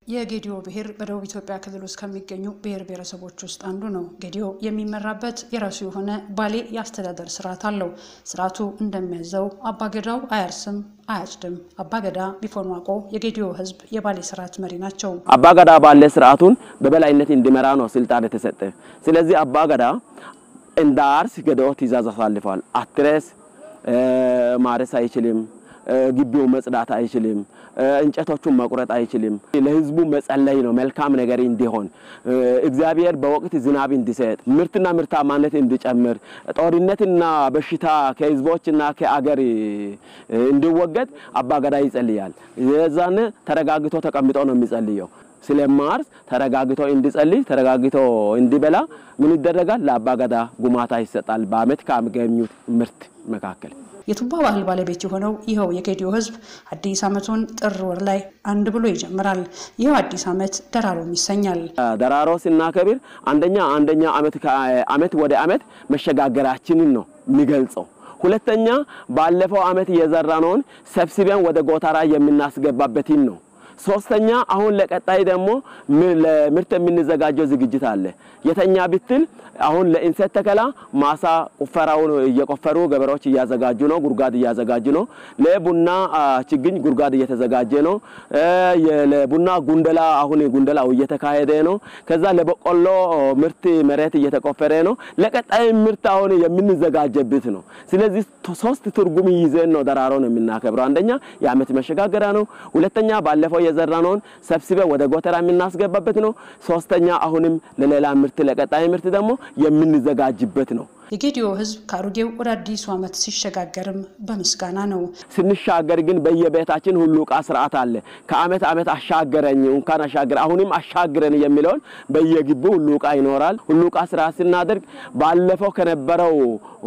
የጌዲዮ ብሔር በደቡብ ኢትዮጵያ ክልል ውስጥ ከሚገኙ ብሔር ብሔረሰቦች ውስጥ አንዱ ነው። ጌዲዮ የሚመራበት የራሱ የሆነ ባሌ የአስተዳደር ስርዓት አለው። ስርዓቱ እንደሚያዘው አባገዳው አያርስም አያጭድም። አባገዳ ቢፎን ዋቆ የጌዲዮ ሕዝብ የባሌ ስርዓት መሪ ናቸው። አባገዳ ባለ ስርዓቱን በበላይነት እንዲመራ ነው ስልጣን የተሰጠ። ስለዚህ አባገዳ እንደ አርስ ገዳው ትእዛዝ አሳልፏል። አትረስ ማረስ አይችልም። ግቢው መጽዳት አይችልም። እንጨቶቹን መቁረጥ አይችልም። ለህዝቡ መጸለይ ነው፣ መልካም ነገር እንዲሆን እግዚአብሔር በወቅት ዝናብ እንዲሰጥ፣ ምርትና ምርታማነት እንዲጨምር፣ ጦርነትና በሽታ ከህዝቦችና ከአገር እንዲወገድ አባገዳ ይጸልያል። የዛን ተረጋግቶ ተቀምጦ ነው የሚጸልየው። ስለማርስ ተረጋግቶ እንዲጸልይ ተረጋግቶ እንዲበላ ምን ይደረጋል? ለአባገዳ ጉማታ ይሰጣል። በአመት ካገኙት ምርት መካከል የቱባ ባህል ባለቤት የሆነው ይኸው የጌዲዮ ህዝብ አዲስ ዓመቱን ጥር ወር ላይ አንድ ብሎ ይጀምራል። ይኸው አዲስ ዓመት ደራሮም ይሰኛል። ደራሮ ስናከብር አንደኛ አንደኛ አመት ከአመት ወደ አመት መሸጋገራችንን ነው የሚገልጸው። ሁለተኛ ባለፈው አመት የዘራነውን ሰብስበን ወደ ጎተራ የምናስገባበትን ነው። ሶስተኛ አሁን ለቀጣይ ደግሞ ለምርት የምንዘጋጀው ዝግጅት አለ። የተኛ ብትል አሁን ለእንሰት ተከላ ማሳ ቁፈራውን እየቆፈሩ ገበሬዎች እያዘጋጁ ነው፣ ጉድጓድ እያዘጋጁ ነው። ለቡና ችግኝ ጉድጓድ እየተዘጋጀ ነው። ለቡና ጉንደላ አሁን ጉንደላው እየተካሄደ ነው። ከዛ ለበቆሎ ምርት መሬት እየተቆፈረ ነው። ለቀጣይ ምርት አሁን የምንዘጋጀበት ነው። ስለዚህ ሶስት ትርጉም ይዘን ነው ደራሮን የምናከብረው። አንደኛ የአመት መሸጋገሪያ ነው። ሁለተኛ ባለፈው የዘራነውን ሰብስበን ወደ ጎተራ የምናስገባበት ነው። ሶስተኛ አሁንም ለሌላ ምርት ለቀጣይ ምርት ደግሞ የምንዘጋጅበት ነው። የጌዲዮ ህዝብ ከአሮጌው ወደ አዲሱ ዓመት ሲሸጋገርም በምስጋና ነው። ስንሻገር ግን በየቤታችን ሁሉ ዕቃ ስርዓት አለ። ከአመት አመት አሻገረኝ እንኳን አሻገረ አሁንም አሻግረን የሚለውን በየግቢው ሁሉ ዕቃ ይኖራል። ሁሉ ዕቃ ስርዓት ስናደርግ ባለፈው ከነበረው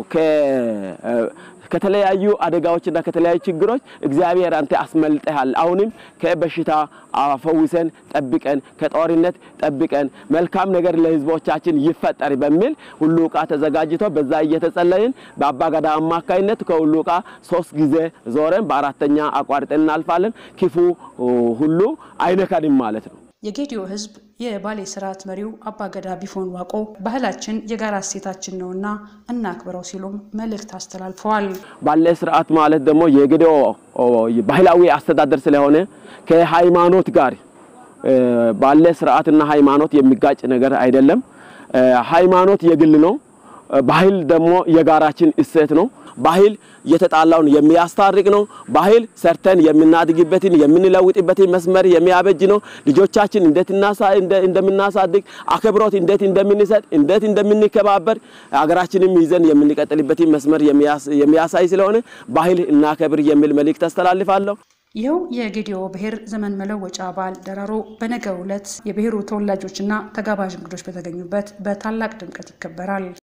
ከተለያዩ አደጋዎችና ከተለያዩ ችግሮች እግዚአብሔር አንተ አስመልጠሃል። አሁንም ከበሽታ አፈውሰን ጠብቀን፣ ከጦርነት ጠብቀን፣ መልካም ነገር ለህዝቦቻችን ይፈጠር በሚል ሁሉ ዕቃ ተዘጋጅቶ በዛ እየተጸለይን በአባገዳ አማካይነት ከሁሉ ዕቃ ሶስት ጊዜ ዞረን በአራተኛ አቋርጠን እናልፋለን። ክፉ ሁሉ አይነካንም ማለት ነው። የጌዲዮ ህዝብ የባሌ ስርዓት መሪው አባገዳ ቢፎን ዋቆ ባህላችን የጋራ እሴታችን ነውና እናክብረው ሲሉም መልእክት አስተላልፈዋል። ባሌ ስርዓት ማለት ደግሞ የጌዲዮ ባህላዊ አስተዳደር ስለሆነ ከሃይማኖት ጋር ባሌ ስርዓትና ሃይማኖት የሚጋጭ ነገር አይደለም። ሃይማኖት የግል ነው። ባህል ደግሞ የጋራችን እሴት ነው። ባህል የተጣላውን የሚያስታርቅ ነው። ባህል ሰርተን የምናድግበትን የምንለውጥበትን መስመር የሚያበጅ ነው። ልጆቻችን እንዴት እንደምናሳድግ አክብሮት እንዴት እንደምንሰጥ እንዴት እንደምንከባበር ሀገራችንም ይዘን የምንቀጥልበትን መስመር የሚያሳይ ስለሆነ ባህል እናከብር የሚል መልእክት አስተላልፋለሁ። ይኸው የጌዲዮ ብሔር ዘመን መለወጫ በዓል ደራሮ በነገው ዕለት የብሔሩ ተወላጆችና ተጋባዥ እንግዶች በተገኙበት በታላቅ ድምቀት ይከበራል።